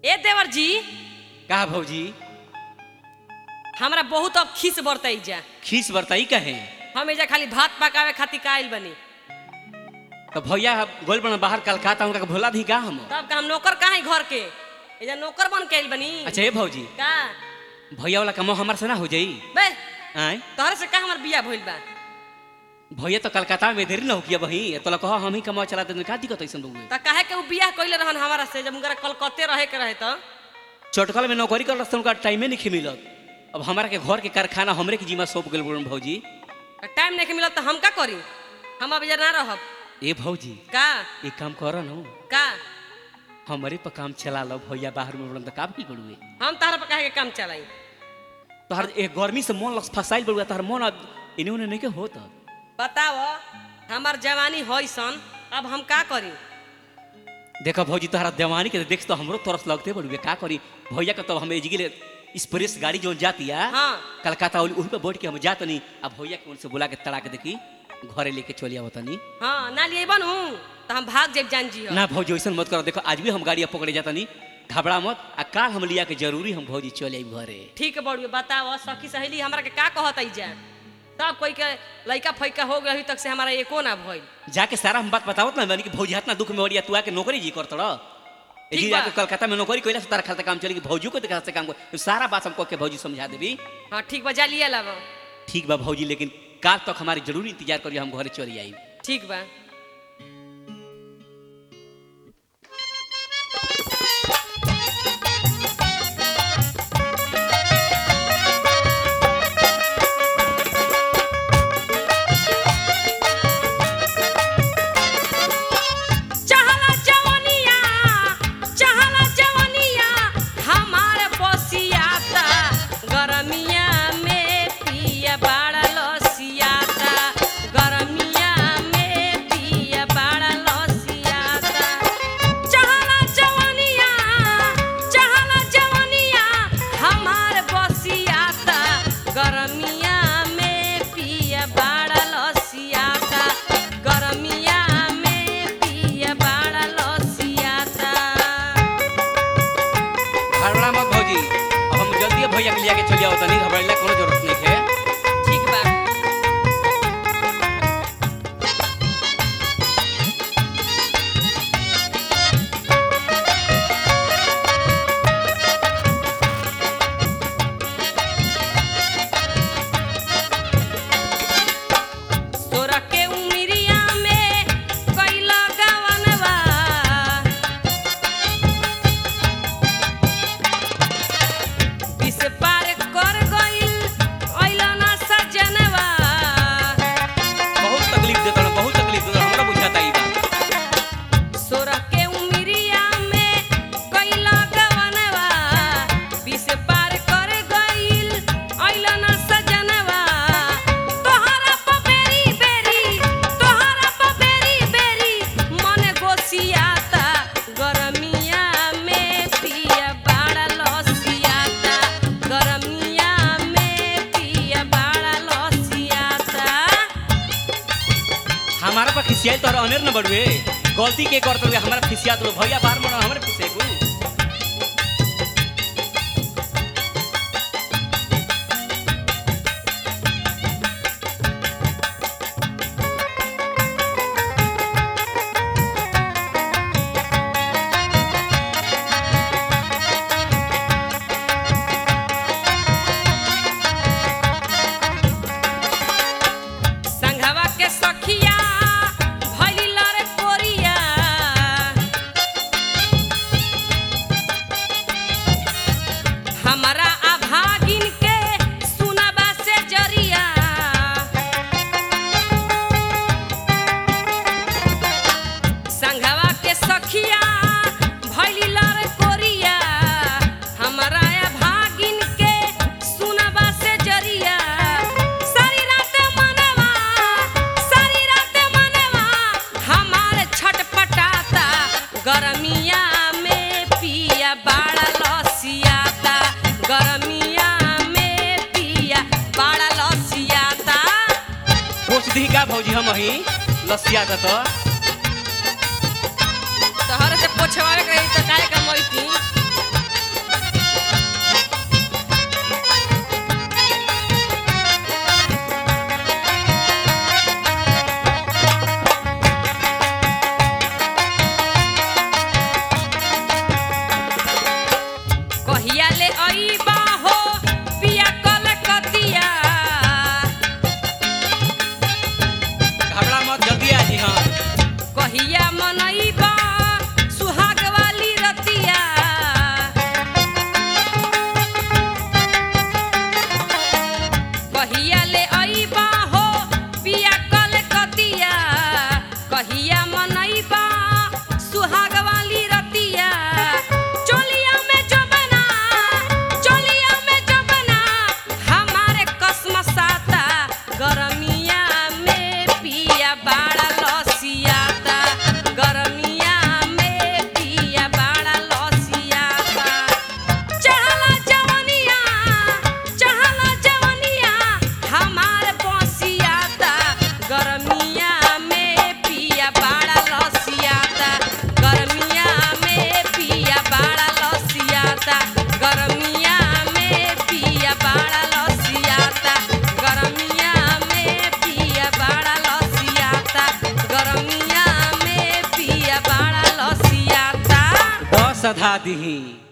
ए देवर जी का भौजी हमरा बहुत अब खीस बरतई जा खीस बरताई कहे हम एजा खाली भात पकावे खातिर काइल बनी तो भैया गोल बना बाहर कलकत्ता उनका के भोला दी का हम तब का हम नौकर कहाँ घर के एजा नौकर बन के आइल बनी अच्छा ये भौजी का भैया वाला कमो हमार से ना हो जाई बे आय तोहरे से का हमर बिया भइल बा भैया तो कलकत्ता में देरी ना हो किया बही तो ला कहो हम ही कमा चला दे का दिक्कत ऐसन बउए त काहे के उ बियाह कइले रहन हमारा से जब उनकरा कलकत्ते रहे के रहे त चटकल में नौकरी कर रस्ते उनका टाइमे नहीं मिलत अब हमारा के घर के कारखाना हमरे के जिम्मा सौंप गेल बोलन भौजी टाइम नहीं मिलत त हम का करी हम अब एजा ना रहब ए भौजी का एक काम कर न का हमारे पर काम चला लो भैया बाहर में बोलन तो का भी बड़ुए हम तहरा पर काहे के काम चलाई तोहर एक गर्मी से मन लग फसाइल बड़ुआ तोहर मन अब इन्हें उन्हें नहीं के होत बताओ हमार जवानी होई सन अब हम का करी देखो भौजी तोहरा देवानी के देख तो हमरो तरस लगते बड़ुए का करी भैया के तो हम एजगिले स्प्रेस गाड़ी जो जाती है हाँ कलकत्ता वाली उही पे बैठ के हम जात नहीं अब भैया के उनसे बुला के तड़ा के देखी घरे लेके चली आवत नहीं हाँ ना लिए बनू तो हम भाग जाब जान जी ना भौजी वैसन मत करो देखो आज भी हम गाड़ी पकड़े जाता नहीं घबरा मत आ काल हम लिया के जरूरी हम भौजी चले आई घरे ठीक बड़ुए बताओ सखी सहेली हमरा के का कहत आई जा सब कोई के लइका फैका हो गए अभी तक से हमारा एको ना भइल जाके सारा हम बात बतावत ना मैंने कि भौजी इतना दुख में हो रही तू आके नौकरी जी करत रह ठीक जी बा। जाके कलकत्ता में नौकरी कइला से तारा खाता काम चली कि भौजी को देखा से काम कर तो सारा बात हमको के भौजी समझा देबी हाँ ठीक बा जा लिए लब ठीक बा भौजी लेकिन काल तक हमारी जरूरी इंतजार करिए हम घरे चली आई ठीक बा चहला जवनिया चहला जवनिया हमार बसियाता गरमिया में पिया बाड़ा लसियाता गरमिया में पिया बाड़ा लसियाता चहला जवनिया चहला जवनिया हमार बसियाता गरमिया में पिया बाड़ा लसियाता गरमिया में पिया बाड़ा लसियाता घबरा मत भौजी अब हम जल्दी भैया के लिया के चली आवत नहीं घबराइला कोनो जरूरत नहीं है ठीक बा तोरा के उमिरिया में कैला गवनवा बिस पार कर गइल अइला ना सजनवा बहुत तकलीफ देता ना बहुत तकलीफ देता हमरा बुझाता ई बात सोरा के उमिरिया में कैला गवनवा बिस पार कर गइल अइला ना सजनवा तोहरा प बेरी बेरी तोहरा प बेरी बेरी मन गोसियाता गरमिया में पिया बाड़ा लसियाता गरमिया में पिया बाड़ा लसियाता हमारा पर खिसियाल तो अनेर न बढ़वे गलती के करत हुए हमारा खिसियात लो भैया बाहर में हमारे खिसे को संघवा के सखिया भइली लरे कोरिया हमारा अभागिन के सुनबा से जरिया संघवा के सखिया भइली लरे कोरिया हमारा अभागिन के सुनबा से जरिया सारी रात मनवा सारी रात मनवा हमार छटपटाता गरमिया में पिया बाड़ा लसियाता गरमिया में पिया बाड़ा लसियाता पूछ दी का भौजी हम ही लसिया था तो तोहरे से पोछवावे के रही तो काहे का मोइती सधा दीही